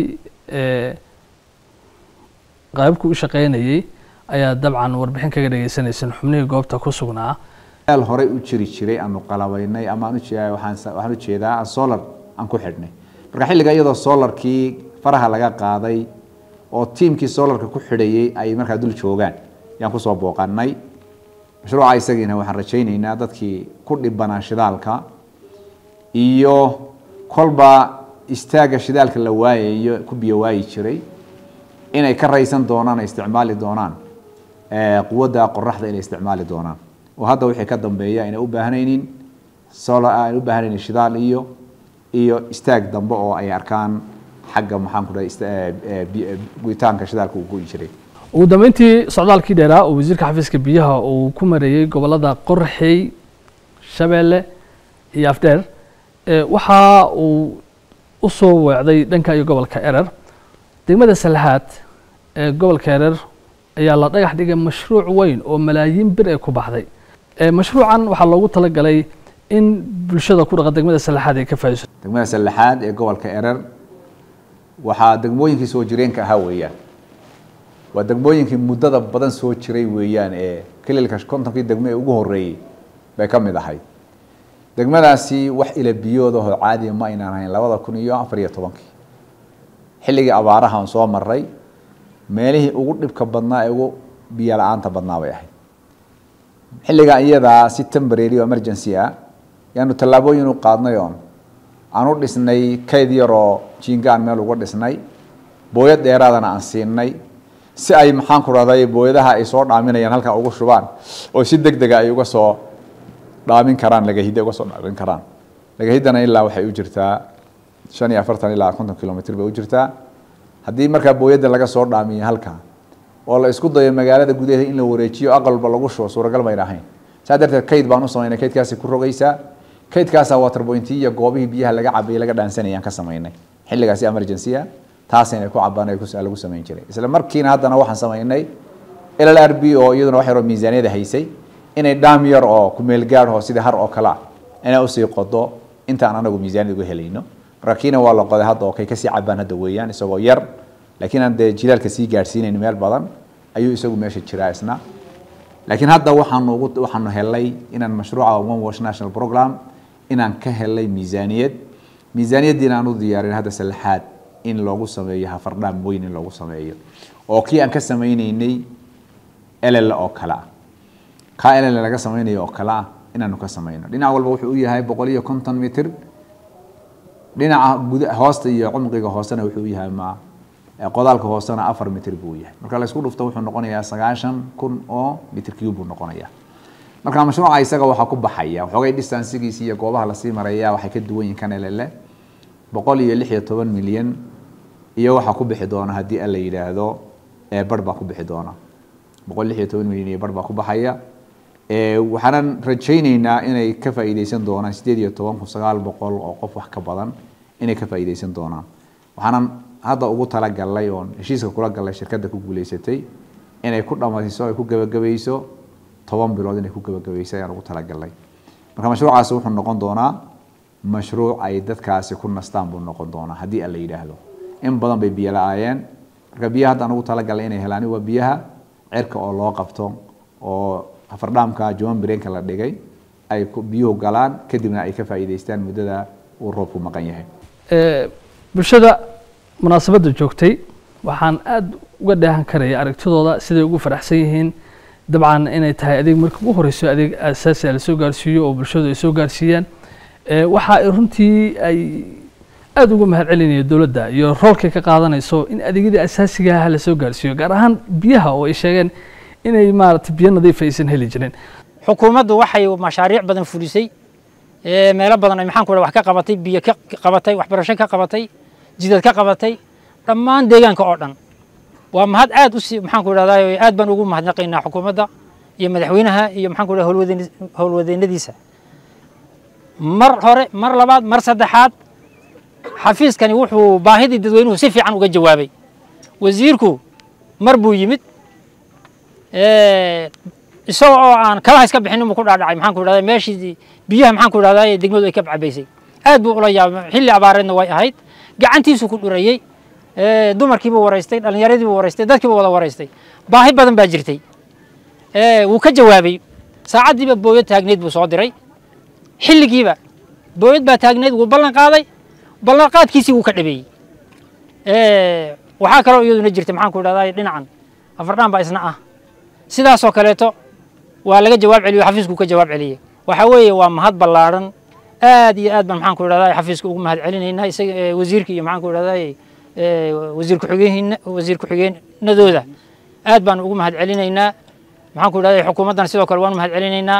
A: qaybku u shaqeynayay ayaa dabcan warbixin kaga dhegeysaneyseen xubnihii goobta ku sugnaa
C: meel horey u jiri jiray aanu qalabaynay ama aan ujeedaa waxaan waxaan ujeedaa aan solar aan ku xidhnay marka xilliga iyadoo solarkii faraha laga qaaday oo tiimkii solarka ku xidhayay ay markaa dul joogaan yaan kusoo booqanay mashruuca isagiina waxaan rajaynaynaa dadkii ku dhibanaa shidaalka iyo kolba istaaga shidaalka la waayayo ku biyo waayi jiray inay ka raysan doonaan ay isticmaali doonaan quwadda qoraxda inay isticmaali doonaan oo hadda wixii ka dambeeya inay u baahnaynin solar aan u baahnaynin shidaal iyo iyo istaag dambe oo ay arkaan xagga maxaan ku dhahay guritaanka shidaalka uu go'i jiray
A: ugu dambeyntii socdaalkii dheeraa oo wasiirka xafiiska biyaha uu ku mareeyey gobolada qorxey shabeelle iyo afdheer waxa uu u soo weecday dhanka iyo gobolka erer degmada salaxaad ee gobolka erer ayaa la dhagax dhigay mashruuc weyn oo malaayiin bir ay ku baxday mashruucan waxaa loogu talagalay in bulshada ku dhaqa degmada salaxaad ay ka faa'iidayso
C: degmada salaxaad ee gobolka erer waxaa degmooyinkii soo jireenka ahaa weeyaan waa degmooyinkii muddada badan soo jiray weeyaan ee kililka kontonkii degmo ee ugu horreeyey bay ka mid ahayd degmadaasi wax ila biyoodahoo caadiya ma aynaan ahayn labada kun iyo afar iyo tobankii xilligii abaaraha aan soo maray meelihii ugu dhibka badnaa ee ugu biyo la-aanta badnaa bay ahayd xilligaa iyadaa si temporary oo emergency ah yaanu tallaabooyin u qaadnay oon aan u dhisnay kayd yaroo jiinga aan meel uga dhisnay booyad dheeraadana aan siinay si ay maxaan ku rahday booyadaha ay soo dhaaminayaan halkaa ugu shubaan oo si deg dega ay uga soo dhaamin karaan lagahidda uga soo dhaamin karaan lagahiddana ilaa waxay u jirtaa shan iyo afartan ilaa konton kilomitr bay u jirtaa haddii markaa booyadda laga soo dhaamiyo halkaa oo la isku dayo magaalada gudaheeda in la wareejiyo aqalba lagu shubo suuragal bayna ahayn saa darteed kayd baan u samaynay kaydkaasi ku rogaysaa kaydkaasaa waterpointi iyo goobihii biyaha laga cabayay laga dhaansanayaan ka samaynay xilligaasi emergency ah taasayna ku cabaan ay lagu samayn jiray isla markiina haddana waxaan samaynay l l r b oo iyaduna wax yaroo miisaaniyada haysay inay dhaam yar oo kumeel gaar oo sidii har oo kale ah inay usii qodo intaan anagu miisaaniyad uga helayno marka kiina waa la qoday hadda oo kay kasii cabaan hadda weeyaan isagoo yar laakiin aan dee jilaalka sii gaadhsiinayn meel badan ayuu isagu meesha jiraa isna laakiin hadda waxaanu ugu waxaanu helay inaan mashruuca one wash national program inaan ka helay miisaaniyad miisaaniyaddiina aan u diyaarin hadda saddexaad in loogu sameeyo hafardhaam weyn in loogu sameeyo oo kii aan ka samaynaynay ll oo kale ah kaa ll laga samaynayo oo kale ah inaanu ka samayno dhinac walba wuxuu u yahay boqol iyo konton mitr dhinaca guda hoosta iyo cumqiga hoosena wuxuu u yahay ma qodaalka hoosena afar mitr buu yahay marka laysku dhufto wuxuu noqonayaa sagaashan kun oo mitr cube buu noqonayaa marka mashruuca isaga waxaa ku baxaya waxoogay distansigiisa iyo goobaha lasii maraya waxay ka duwan yihin kan ll boqol iyo lix iyo toban milyan iyo waxaa ku bixi doona haddii alla yidhaahdo bar baa ku bixi doona boqol lix iyo toban milyan iyo bar baa ku baxaya waxaanan rajayneynaa inay ka faa'iideysan doonaan sideed iyo toban kun sagaal boqol oo qof wax ka badan inay ka faa'iideysan doonaan waxaanan hadda ugu talagalnay oon heshiiska kula galnay shirkadda ku guuleysatay inay ku dhammayso ay ku gebagabayso toban bilood inay ku gebagabayso ayaan ugu talagalnay marka mashruucaasi wuxuu noqon doonaa mashruuc ay dadkaasi ku nastaan buu noqon doonaa haddii alla yidhaahdo in badan bay biyo la-aayeen marka biyaha haddaan ugu talagalnay inay helaan waa biyaha cirka oo loo qabto oo afardhaamka juwan bireenka la dhigay ay biyuhu galaan kadibna ay ka faa'iidaystaan muddada uu roobku maqan yahay
A: bulshada munaasabadda joogtay waxaan aada uga dheehan karaya aragtidooda siday ugu faraxsan yihiin dabcan inay tahay adeeg marka ugu horeyso adeeg asaasi la soo gaarsiiyo oo bulshadu ay soo gaarsiiyaan waxa ay runtii ay aada uga mahad celinaya dowladda iyo roolkay ka qaadanayso in adeegyadii asaasiga ah la soo gaarsiiyo gaar ahaan biyaha oo ay sheegeen inay maaragtay biyo nadiif aysan heli jirin
J: xukuumaddu waxay mashaariic badan fulisay meelo badan ay maxaan ku wax ka qabatay biyo ka qabatay waxbarasho ka qabatay jidad ka qabatay dhammaan deegaanka oo dhan waa mahad aad u sii maxaan ku idhahdaa aad baan ugu mahadnaqaynaa xukuumadda iyo madaxweynaha iyo maxaan ku idhahdaa howlwadeen howlwadeennadiisa mar hore mar labaad mar saddexaad xafiiskani wuxuu baahidii dadweynuhu si fiican uga jawaabay wasiirku mar buu yimid isagoo oo aan kalaha iska bixin inuu ku dhaadhacay maxaan ku idhahdaa meeshii biyaha maxaan ku idhahdaa ee degmadu ay ka cabaysay aad buu ula yaabay xilli abaareedna way ahayd gacantiisu ku dhurayey dumarkiibuu waraystay dhallinyaradiibuu waraystay dadkiibuu wada waraystay baahi badan baa jirtay wuu ka jawaabay saacaddiiba booyad taagneyd buu soo diray xilligiiba booyad baa taagneyd wuu ballan qaaday ballan qaadkiisii wuu ka dhabeeyey waxaa kaloo iyaduna jirta maxaan ku idhahdaa dhinacan afardhaan baa isna ah sidaasoo kaleeto waa laga jawaab celiyo xafiisku ka jawaab celiyey waxa weeye waa mahad ballaadhan aad iyo aad baan maxaan ku idhahdaa xafiiska ugu mahad celinaynaa isaga wasiirka iyo maxaan ku idhahdaa wasiir ku-xigeen wasiir ku-xigeenadooda aad baan ugu mahad celinaynaa maxaan ku idhahdaa xukuumaddan sidoo kale waan u mahad celinaynaa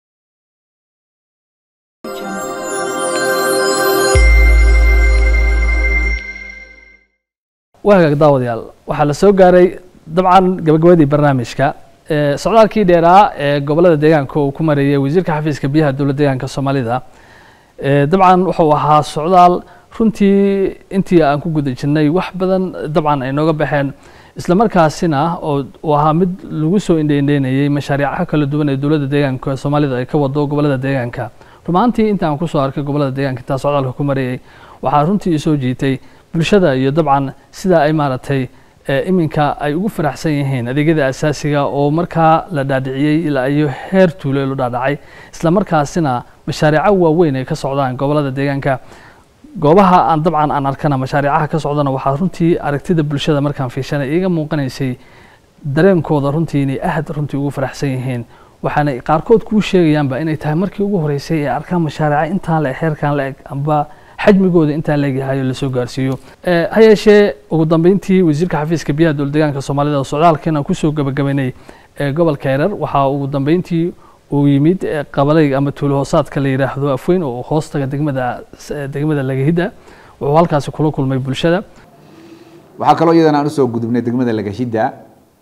A: waa hagaag daawadayaal waxaa la soo gaaray dabcan gabagabadii barnaamijka socdaalkii dheeraa ee gobolada deegaanka uu ku mareeyay wasiirka xafiiska biyaha dowladda deegaanka soomaalida dabcan wuxuu ahaa socdaal runtii intii aan ku guda jirnay wax badan dabcan ay nooga baxeen isla markaasina oo uu ahaa mid lagu soo indheindheynayay mashaariicaha kala duwan ee dowladda deegaanka soomaalida ay ka wado gobolada deegaanka rumaantii inta aan kusoo arkay gobolada deegaanka intaa socdaalka ku marayay waxaa runtii soo jiitay bulshada iyo dabcan sida ay maaragtay iminka ay ugu faraxsan yihiin adeegyada asaasiga oo markaa la dhaadhiciyey ilaa iyo heer tuulo lo dhaadhacay isla markaasina mashaariico waaweyn ay ka socdaan gobolada deegaanka goobaha aan dabcan aan arkana mashaariicaha ka socdana waxaa runtii aragtida bulshada markaan fiishanay iiga muuqanaysay dareenkooda runtii inay aad runtii ugu faraxsan yihiin waxaana qaarkood kuu sheegayaanba inay tahay markii ugu horeysay ee arkaan mashaariica intaan la eg heerkan la eg amba xajmigooda intaa leegyahay oo lasoo gaarsiiyo Eh, ha yeeshee ugu dambeyntii wasiirka xafiiska biyaha dowladdeegaanka soomaalida oo socdaalkeena kusoo gabagabaynay ee gobolka herer waxaa ugu dambeyntii uu yimid eh, qabalay ama tuulo hoosaadka la yidhaahdo afweyn oo hoostaga degmada eh, degmada lagahidda wuxuu halkaasi kula kulmay bulshada
C: waxaa kaloo iyadana aan usoo gudubnay degmada lagashidda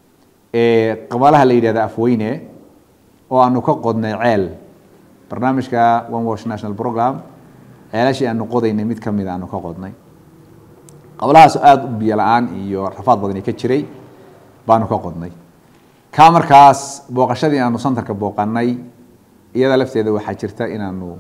C: ee qabalaha la yidhahda afweyne oo aanu ka qodnay ceel barnaamijka one wash national program ceelashii aanu qodaynay mid ka mid aanu ka qodnay qabalahaas aada u biyo la-aan iyo rafaad badani ka jiray baanu ka qodnay kaa markaas booqashadii aanu santarka booqanay iyada lafteeda waxaa jirta inaanu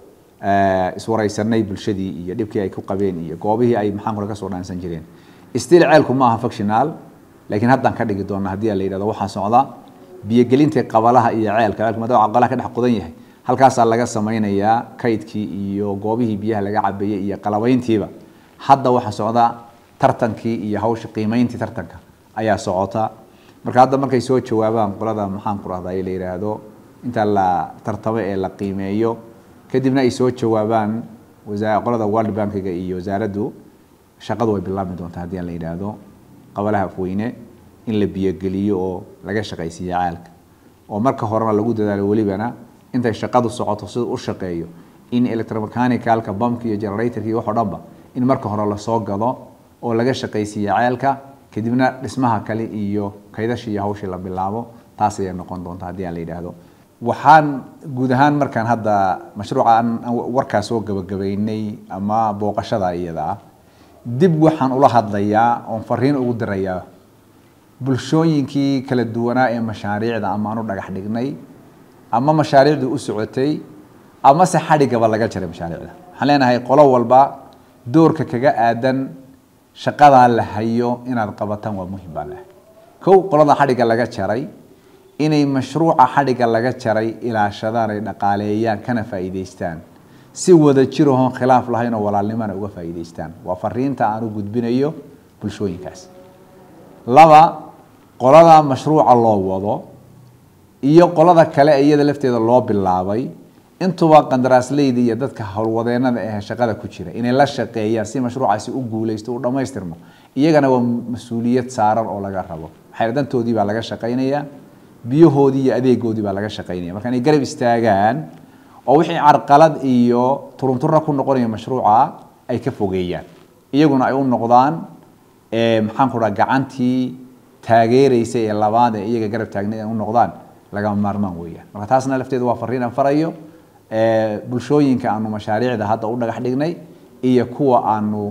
C: eh, iswareysanay bulshadii iyo dhibkii ay ku qabeen iyo goobihii ay maxaan kule kasoo dhaansan jireen still ceelku ma aha functional laakiin haddaan ka dhigi doona haddii la yidhahdo waxaa socda biyogelinta qabalaha iyo ceelka ceelku maadaama qabalaha ka dhex qodan yahay halkaasaa laga sameynayaa kaydkii iyo goobihii biyaha laga cabeeyey iyo qalabayntiiba hadda waxaa socda tartankii iyo hawsha qiimeyntii tartanka ayaa socota marka hadda markay soo jawaabaan qolada maxaan ku rahdaa la yidhaahdo inta la tartamo ee la qiimeeyo kadibna ay soo jawaabaan wasaa qolada world bankiga iyo wasaaraddu shaqadu way bilaabmi doontaa haddii aan la yidhaahdo qabalaha afweyne in la biyogeliyo oo laga shaqaysiiyo caalka oo marka horena lagu dadaalo welibana intay shaqadu socoto sida u shaqeeyo in electromechanicalka bamka iyo generatorka iyo wax oo dhanba in marka hore lasoo gado oo laga shaqaysiiyo ceelka kadibna dhismaha kale iyo kaydashii iyo hawshii la bilaabo taas ayay noqon doontaa haddii aan la yidhaahdo waxaan guud ahaan markaan hadda mashruuca aan aan warkaa soo gabagabaynay ama booqashada iyada ah dib waxaan ula hadlayaa oon fariin ugu dirayaa bulshooyinkii kala duwanaa ee mashaariicda ama aan u dhagax dhignay ama mashaariicdu u socotay ama se xadhigaba laga jaray mashaariicda waxaan leenahay qolo walba doorka kaga aadan shaqadaa la hayo inaad qabataan waa muhim baa leh kow qolada xadhigga laga jaray inay mashruuca xadhigga laga jaray ilaashadaan ay dhaqaaleeyaan kana faa'iidaystaan si wada jirahoon khilaaf lahayn oo walaalnimana uga faa'iidaystaan waa fariinta aan u gudbinayo bulshooyinkaas laba qolada mashruuca loo wado iyo qolada kale ee iyada lafteeda loo bilaabay intuba qandaraasleyda iyo dadka howlwadeenada ee shaqada ku jira inay la shaqeeyaan si mashruucaasi u guuleysto u dhammaystirmo iyagana waa mas-uuliyad saaran oo laga rabo maxay dantoodii baa laga shaqaynayaa biyahoodii iyo adeegoodii baa laga shaqaynaya marka inay garab istaagaan oo wixii carqalad iyo turuntura ku noqonaya mashruuca ay ka fogeeyaan iyaguna ay u noqdaan maxaan ku dhaha gacantii taageereysa ee labaad ee iyaga garab taagnayd ay u noqdaan lagama maarmaan weeyaan marka taasna lafteedu waa fariin aan farayo bulshooyinka aanu mashaariicda hadda u dhagax dhignay iyo kuwa aanu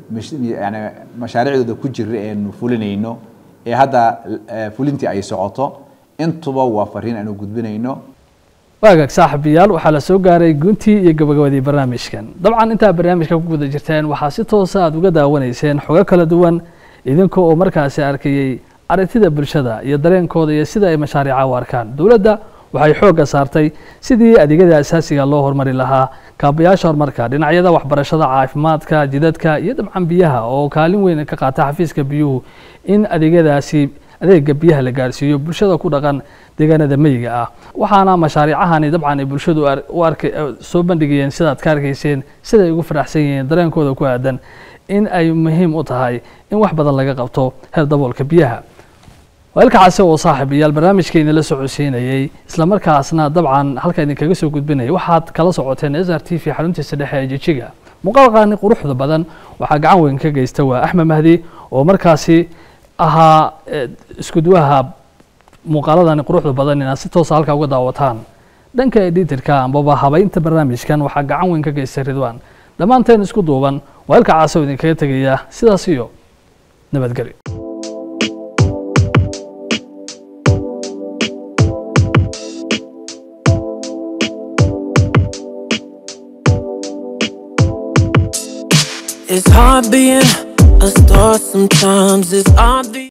C: yani mashaariicdooda ku jira eenu fulinayno ee hadda fulintii ay socoto intuba waa fariin aanu gudbinayno
A: waagaag saaxiibayaal waxaa la soo gaaray guntii iyo gabagabadii barnaamijkan dabcan intaa barnaamijka ku guda jirteen waxaa si toosa aad uga daawanayseen xogo kala duwan idinka oo markaasi arkayey aragtida bulshada iyo dareenkooda iyo sida ay mashaariica u arkaan dowladda waxay xoogga saartay sidii adeegyada asaasiga loo horumari lahaa kaabayaasha horumarka dhinacyada waxbarashada caafimaadka jidadka iyo dabcan biyaha oo kaalin weyn ka qaata xafiiska biyuhu in adeegyadaasi adeega biyaha la gaarsiiyo bulshada ku dhaqan deegaanada meyiga ah waxaana mashaariicahani dabcan ay bulshadu u arkay soo bandhigayeen sidaad ka arkayseen siday ugu faraxsan yihiin dareenkooda ku aadan in ay muhiim u tahay in wax badan laga qabto heer daboolka biyaha weelka case oo saaxiibayaal barnaamijkeena la socodsiinayey islamarkaasna dabcan halka idinkaga soo gudbinaya waxaad kala socoteen s r t v xaruntiisa dhexe ee jijiga muuqaalkaani quruxda badan waxaa gacan weyn ka geysta waa axmed mahdi oo markaasi ahaa iskuduwaha muuqaaladani quruxda badan inaad si toosa halkaa uga daawataan dhanka editorka ambaba habaynta barnaamijkan waxaa gacan weyn ka geystay ridwan dhammaanteen isku duuban weelka caase oo idinkaga tegaya sidaas iyo nabadgelyo
K: It's hard being a star sometimes. It's obvious.